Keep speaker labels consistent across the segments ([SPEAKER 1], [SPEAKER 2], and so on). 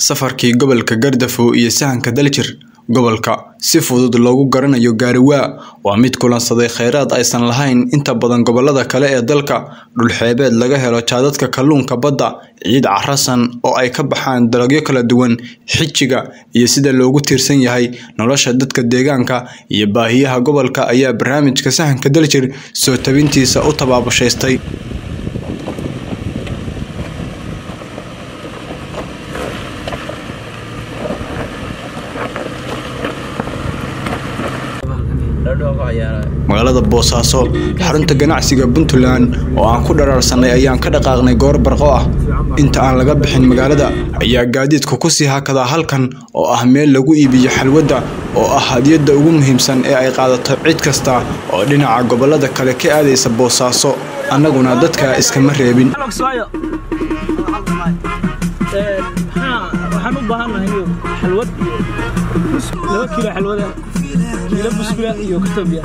[SPEAKER 1] safarkii gobolka Gaardafo iyo sahanka Daljir gobolka si fudud loogu garanayo gaariwaa waa mid kulansaday kheyraad aysan lahayn inta badan gobolada kale ee dalka dhulxeebeed laga helo jaadadka kalluunka badda ciid carasan oo ay ka baxaan dalagyo kala duwan xijiga iyo sida loogu tiirsan yahay nolosha dadka deegaanka iyo baahiyaha gobolka ayaa barnaamijka sahanka daljir soo tabintiisa u tabaabushaystay magaalada boosaaso xarunta ganacsiga puntland oo aan ku dharaarsanay ayaan ka dhaqaaqnay goor barqo ah inta aan laga bixin magaalada ayaa gaadiidku kusii hakadaa halkan oo ah meel lagu iibiyo xalwadda oo ah hadiyadda ugu muhiimsan ee ay qaadato cid kasta oo dhinaca gobolada kale ka aadaysa boosaaso annaguna dadka iskama reebin
[SPEAKER 2] waxaan u baahannahay xalwad iyo laba kiilo xalwada kiilo buskula iyo katoobiya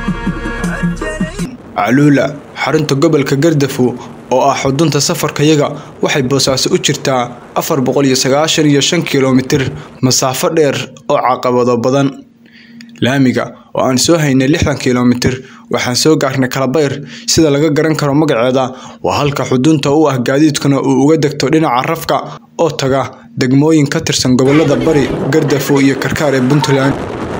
[SPEAKER 1] caluula xarunta gobolka Gaardafo oo ah xudunta safarkayaga waxay boosaaso u jirtaa afar boqol iyo sagaashan iyo shan kiiloomitir masaafo dheer oo caqabado badan laamiga oo aan soo haynay lixdan kiiloomitir waxaan soo gaarnay kalabayr sida laga garan karo magaceeda waa halka xudunta u ah gaadiidkuna uu uga degto dhinaca rafka oo taga degmooyin ka tirsan gobolada bari Gaardafo iyo Karkaar ee Puntland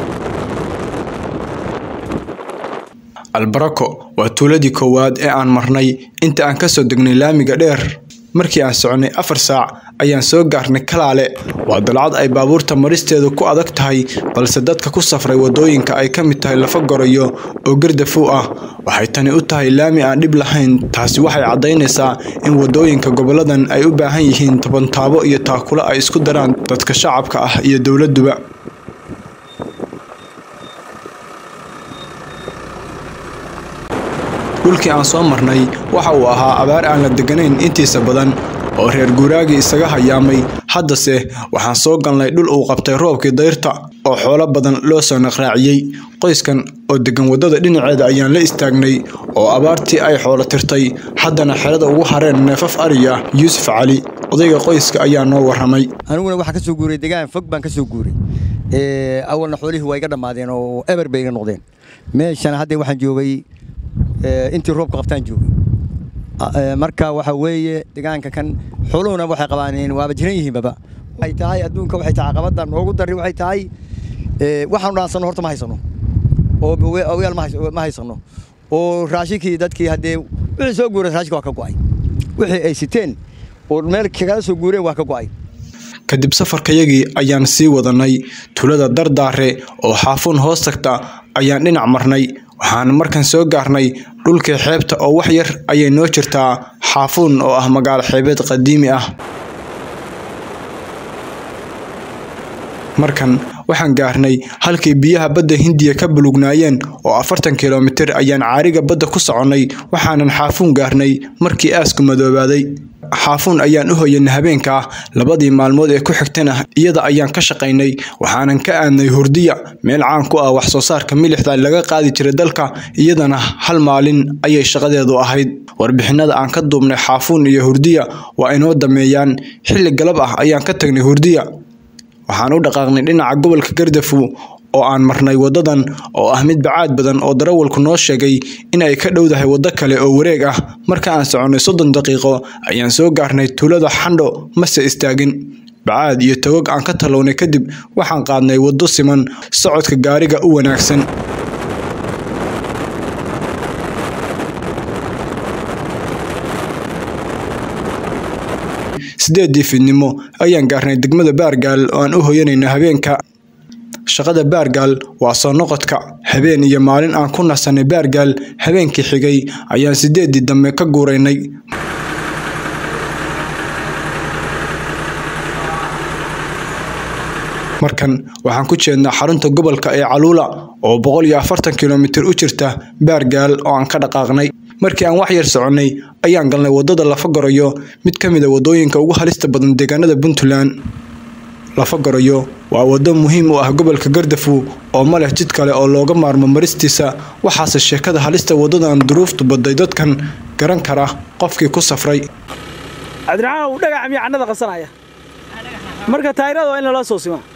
[SPEAKER 1] albarako waa tuuladii koowaad ee aan marnay inta aan kasoo degnay laamiga dheer markii aan soconay afar saac ayaan soo gaarnay kalaale waa dalcad ay baabuurta maristeedu ku adag tahay balse dadka ku safray wadooyinka ay ka mid tahay lafa gorayo oo gardafow ah waxay tani u tahay laami aan dhib lahayn taasi waxay caddaynaysaa in wadooyinka goboladan ay u baahan yihiin tabantaabo iyo taakulo ay isku daraan dadka shacabka ah iyo dowladuba dhulkii aan soo marnay waxa uu ahaa abaar aan la deganayn intiisa badan oo reer guuraagii isaga hayaamay haddase waxaan soo galnay dhul uu qabtay roobkii dayrta oo xoolo badan loo soo naqraaciyey qoyskan oo degan waddada dhinaceeda ayaan la istaagnay oo abaartii ay xoolo tirtay haddana xerada ugu hareen neefaf ariya yuusuf cali odayga qoyska ayaa noo warramay
[SPEAKER 3] aniguna waxaan ka soo guuray degaan fog baan ka soo guuray awalna xoolihii waa iga dhammaadeen oo eber bay iga noqdeen meeshana hadda waxaan joogay intii roobka qabtaan joogay marka waxa weeye deegaanka kan xooluhuna waxay qabaan waaba jiran yihiinbaba waxay tahay adduunka waxay tahay caqabada noogu dari waxay tahay waxaanu dhaansanno horta ma haysano oo ogaal ma haysano oo raashinkii dadkii haddee wixii soo guuray raashinka waa ka go'ay wixii ay siteen oo meel kagala soo guureen waa ka go'ay
[SPEAKER 1] kadib safarkayagii ayaan sii wadanay tulada dardaare oo xaafuun hoos tagta ayaan dhinac marnay waxaan markan soo gaarnay dhulkii xeebta oo wax yar ayay noo jirtaa xaafuun oo ah magaalo xeebeed qadiimi ah markan waxaan gaarnay halkii biyaha badda hindiya ka bulugnaayeen oo afartan kilomitir ayaan caariga badda ku soconnay waxaanan xaafuun gaarnay markii aasku madoobaaday xaafuun ayaan u hoyanay habeenkaa labadii maalmood ee ku xigtana iyada ayaan ka shaqaynay waxaanan ka aadnay hurdiya meel caan ku ah wax soo saarka milixda laga qaadi jiray dalka iyadana hal maalin ayay shaqadeedu ahayd warbixinada aan ka duubnay xaafuun iyo hurdiya waa inoo dameeyaan xilli galab ah ayaan ka tagnay hurdiya waxaan u dhaqaaqnay dhinaca gobolka Gaardafo oo aan marnay wadadan oo ah mid bacaad badan oo darawalku noo sheegay in ay ka dhowdahay waddo kale oo wareeg ah marka aan soconnay soddon daqiiqo ayaan soo gaarnay tuulada xandho mase istaagin bacaad iyo togog aan ka tallownay kadib waxaan qaadnay waddo siman socodka gaariga u wanaagsan sideedii fiidnimo ayaan gaarnay degmada baargaal oo aan u hoyanayna habeenka shaqada baargaal waa soo noqodka habeen iyo maalin aan ku nasanay baargaal habeenkii xigay ayaan sideedii dambe ka guuraynay markan waxaan ku jeednaa xarunta gobolka ee caluula oo boqol iyo afartan kilomitir u jirta baargaal oo aan ka dhaqaaqnay markii aan wax yar soconnay ayaan galnay waddada lafa gorayo mid ka mid a waddooyinka ugu halista badan deegaanada puntland lafa gorayo waa waddo muhiim u ah gobolka Gaardafo oo ma leh jid kale oo looga maarmo maristiisa waxaase sheekada halista waddadan duruuftu baday dadkan garan kara qofkii ku safray
[SPEAKER 2] cabdiraxmaan uu dhagax miya cannada qasanaya marka taayirada waa in lala soo simaa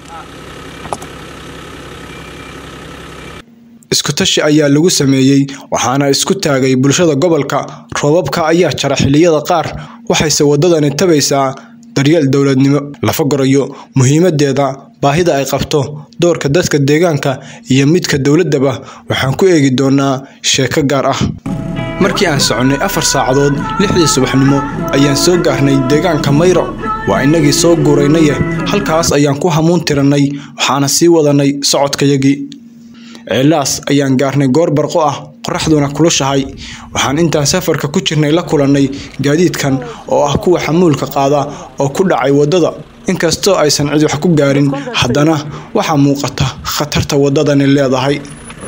[SPEAKER 1] isku tashi ayaa lagu sameeyey waxaana isku taagay bulshada gobolka roobabka ayaa jara xilliyada qaar waxayse waddadani tabaysaa daryeel dowladnimo lafa gorayo muhiimadeeda baahida ay qabto doorka dadka deegaanka iyo midka dowladdaba waxaan ku eegi doonaa sheeko gaar ah markii aan soconnay afar saacadood lixdii subaxnimo ayaan soo gaarnay deegaanka mayro waa innagii soo guuraynaye halkaas ayaan ku hamuun tirannay waxaana sii wadannay socodkayagii ceelaas ayaan gaarnay goor barqo ah qoraxduna kulushahay waxaan intaan safarka ku jirnay la kulannay gaadiidkan oo ah kuwa xamuulka qaada oo ku dhacay waddada inkastoo aysan cid wax ku gaarin haddana waxaa muuqata khatarta waddadani leedahay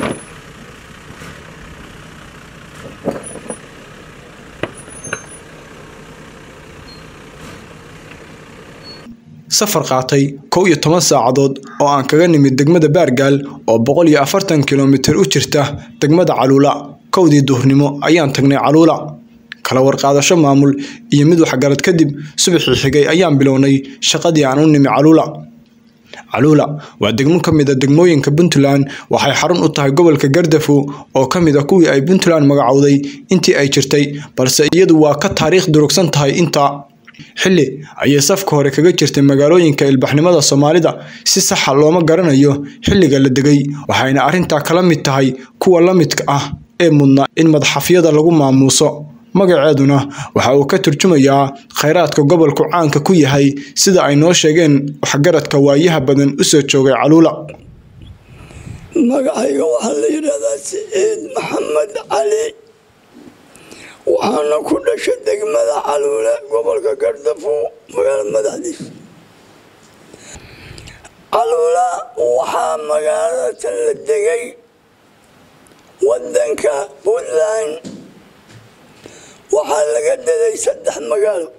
[SPEAKER 1] safar qaatay kow iyo toban saacadood oo aan kaga nimid degmada baargaal oo boqol iyo afartan kilomitir u jirta degmada caluula kowdii duhurnimo ayaan tagnay caluula kala warqaadasho maamul iyo mid waxgarad kadib subaxii xigay ayaan bilownay shaqadii aan u nimi caluula caluula waa degmo ka mid a degmooyinka puntland waxay xarun u tahay gobolka gardafo oo ka mid a kuwii ay puntland magacowday intii ay jirtay balse iyadu waa ka taariikh durugsan tahay intaa xilli ayay safka hore kaga jirtay magaalooyinka ilbaxnimada soomaalida si saxa looma garanayo xilliga la degay waxayna arrintaa kala mid tahay kuwa la midka ah ee mudna in madaxafyada lagu maamuuso magaceeduna waxa uu ka turjumayaa khayraadka gobolku caanka ku yahay sida ay noo sheegeen waxgaradka waayaha badan usoo joogay caluula
[SPEAKER 4] magacayga waxaa la yidhaahdaa siciid maxamed cali waxaana ku dhashay degmada caluule gobolka gardafo magaala madaxdiisa caluula waxaa magaalada tan la degay wadanka puntland waxaa laga deday saddex magaalo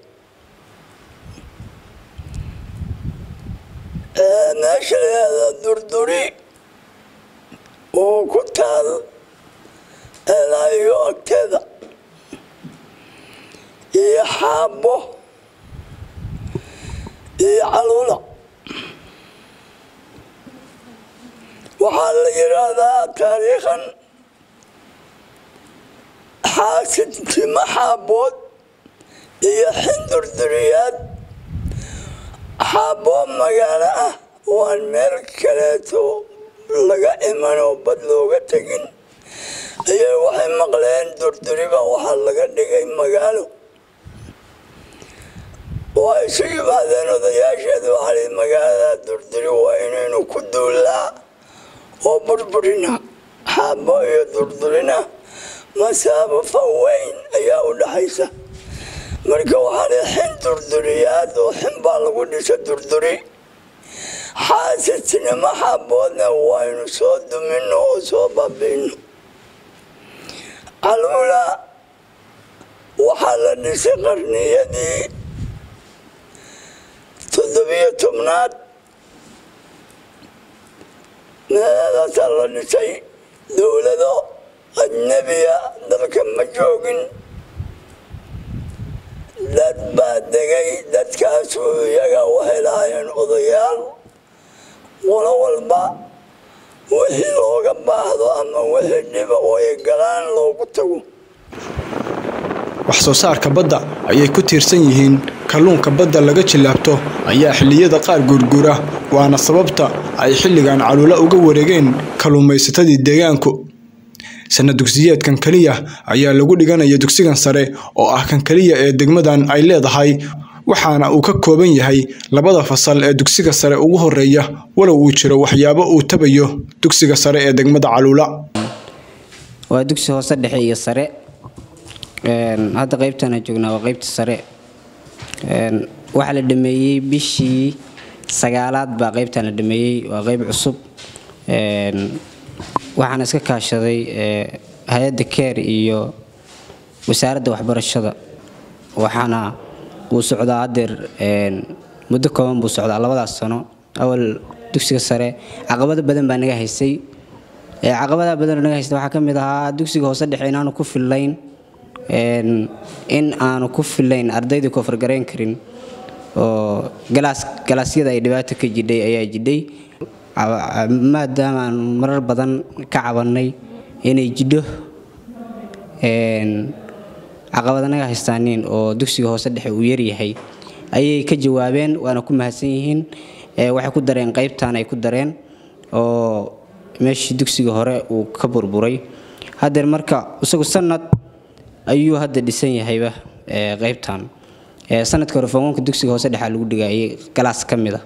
[SPEAKER 4] meesha layaada durduri oo ku taal eelaayo agteeda iyo xaabo iyo caluula waxaa la yidhaahdaa taariikhan xaasidtimo xaabood iyo xindurduriyaad xaaboo magaalo ah waan meel kaleeto laga iman oo bad looga tegin ayay waxay maqleen durduriba waxaa laga dhigay magaalo waa isu yimaadeen odayaasheedu waxaa magaalada durduri waa inaynu ku duullaa oo burburina xaabo iyo durdurina masaabo faweyn ayaa u dhaxaysa marka waxaa li xin durduriyaad oo xin baa lagu dhisa durduri xaasidnimo xaaboodna waynu soo dumino oo soo baabiino caluula waxaa la dhisay qarniyadii toddobiyo tobnaad meelaasaa la dhisay dowlado ajnabiya dalka ma joogin dad baa degay dadkaasu iyaga waxay lahaayeen odayaal qolo walba wixii looga baahdo ama wixii dhiba oo ay galaan loogu tago
[SPEAKER 1] wax soo saarka badda ayay ku tiirsan yihiin kalluunka badda laga jilaabto ayaa xilliyada qaar guurguura waana sababta ay xilligan caluula uga wareegeen kalluumaysatadii deegaanku sana dugsiyeedkan keliya ayaa lagu dhiganaya dugsigan sare oo ah kan keliya ee degmadan ay leedahay waxaana uu ka kooban yahay labada fasal ee dugsiga sare ugu horeeya walow uu jiro waxyaabo uu tabayo dugsiga sare ee degmada caluula
[SPEAKER 5] waa dugsi hoose dhexe iyo sare hadda qaybtana joognaa waa qaybta sare waxaa la dhameeyey bishii sagaalaad baa qaybtan la dhameeyey waa qayb cusub waxaana iska kaashaday hay-adda keer iyo wasaaradda waxbarashada waxaana wuu socdaa hadeer muddo kooban buu socdaa labadaas sano awal dugsiga sare caqabado badan baa naga haysay caqabadaha badan naga haysta waxaa ka mid ahaa dugsiga hoose dhexe inaanu ku fillayn in aanu ku fillayn ardaydii kofargarayn karin oo galaas galaasyada ay dhibaato ka jidhay ayaa jidhay maadaama aan marar badan ka cabannay inay jidho caqabadanaga haystaaniin oo dugsiga hoose dhexe uu yaryahay ayay ka jawaabeen waana ku mahadsan yihiin waxay ku dareen qaybtan ay ku dareen oo meeshii dugsiga hore uu ka burburay haddeer marka isagu sanad ayuu hadda dhisan yahayba qaybtan sanadka hore foonka dugsiga hoose dhexaa lagu dhigayay galaas ka mid a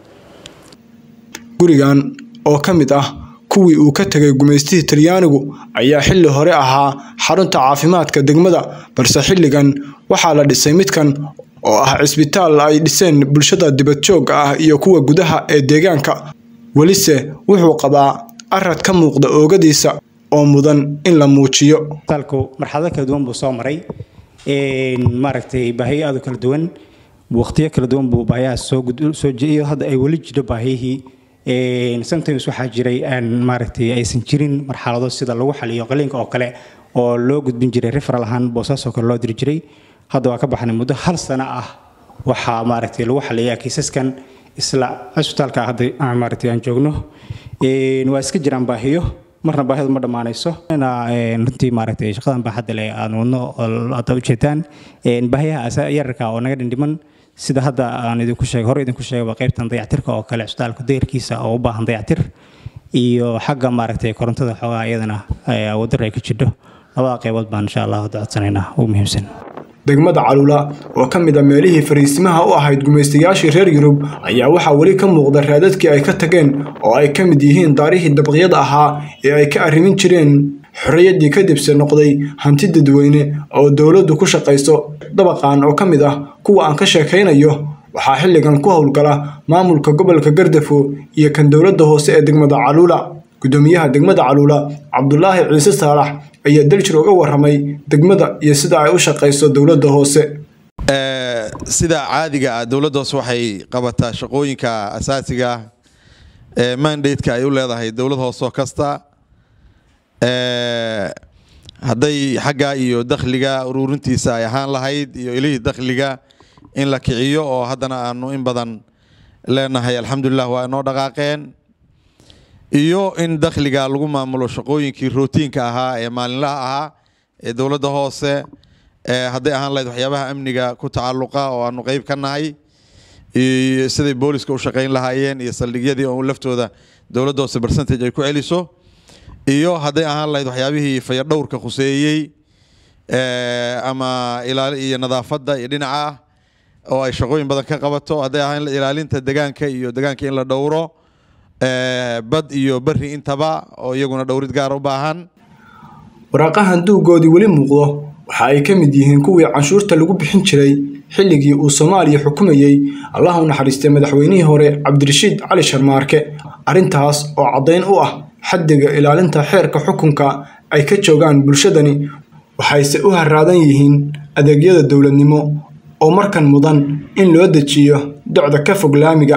[SPEAKER 1] gurigan oo ka mid ah kuwii uu ka tegay gumaystihii talyaanigu ayaa xilli hore ahaa xarunta caafimaadka degmada balse xilligan waxaa la dhisay midkan oo ah cisbitaal ay dhiseen bulshada dibadjoogga ah iyo kuwa gudaha ee deegaanka welise wuxuu qabaa arad ka muuqda oogadiisa oo mudan in la muujiyo
[SPEAKER 6] isbitaalku marxalado kala duwan buu soo maray maaragtay baahiyo aad u kala duwan waqtiyo kala duwan buu baahiyahaas soo soo iyo hadda ay weli jiro baahiyihii sometimes waxaa jiray aan maaragtay aysan jirin marxalado sida lagu xaliyo qaliinka oo kale oo loo gudbin jiray referal ahaan boosaasoo kale loo diri jiray hadda waa ka baxnay muddo hal sano ah waxaa maaragtay lagu xaliyaa kiisaskan isla cisbitaalka hadda maaragtay aan joogno waa iska jiraan baahiyo marna baahidu ma dhammaanayso runtii maaragtay shaqadan baaxadda leh aan wadno hadda ujeedaan baahiyaha yararka oo naga dhindhiman sida hadda aan idinku sheegay hore idinku sheegay qaybtan dayactirka oo kale cisbitaalka dayrkiisa oo u baahan dayactir iyo xagga maaragtay korontada xoogaa iyadana wadar ay ka jidho labada qaybood baan insha allah hadda codsanaynaa ugu muhiimsan
[SPEAKER 1] degmada caluula oo ka mid a meelihii fariisimaha u ahayd gumaystayaashii reer yurub ayaa waxaa weli ka muuqda raadadkii ay ka tageen oo ay ka mid yihiin daarihii dabaqyada ahaa ee ay ka arrimin jireen xorriyaddii kadibse noqday hanti dadweyne oo dowladdu ku shaqayso dabaqan oo ka mid ah kuwa aan ka sheekaynayo waxaa xilligan ku howlgala maamulka gobolka gardafo iyo kan dowladda hoose ee degmada caluula gudoomiyaha degmada caluula cabdulaahi ciise saalax ayaa daljir uga waramay degmada iyo sida ay u shaqayso dowladda hoose
[SPEAKER 7] sida caadiga ah dowladda hoose waxay qabataa shaqooyinka asaasiga ee mandate-ka ay u leedahay dowlad hoosoo kasta hadday xagga iyo dakhliga ururintiisa ay ahaan lahayd iyo ilihii dakhliga in la kiciyo oo haddana aanu in badan leenahay alxamdulilah waa inoo dhaqaaqeen iyo in dakhliga lagu maamulo shaqooyinkii rootiinka ahaa ee maalinlaha ahaa ee dowladda hoose hadday ahaan lahayd waxyaabaha amniga ku tacalluqa oo aanu qeyb ka nahay iyo siday booliska u shaqayn lahaayeen iyo saldhigyadii oo laftooda dowladda hoose percentage ay ku celiso iyo hadday ahaan lahayd waxyaabihii fayadhowrka khuseeyey ama ilaali iyo nadaafadda iyo dhinaca ah oo ay shaqooyin badan ka qabato hadday ahaan ilaalinta degaanka iyo degaanka in la dhowro bad iyo beri intaba oo iyaguna dhowrid gaar u baahan
[SPEAKER 1] waraaqahan duugoodii weli muuqdo waxa ay ka mid yihiin kuwii canshuurta lagu bixin jiray xilligii uu soomaaliya xukumayey allah u naxariistay madaxweynihii hore cabdirashiid cali sharmaarke arrintaas oo caddayn u ah xaddiga ilaalinta xeerka xukunka ay ka joogaan bulshadani waxayse u haraadan yihiin adeegyada dowladnimo oo markan mudan in loo dejiyo docda ka fog laamiga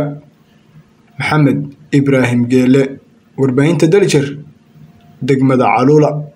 [SPEAKER 1] maxamed ibraahim geele warbaahinta daljir degmada caluula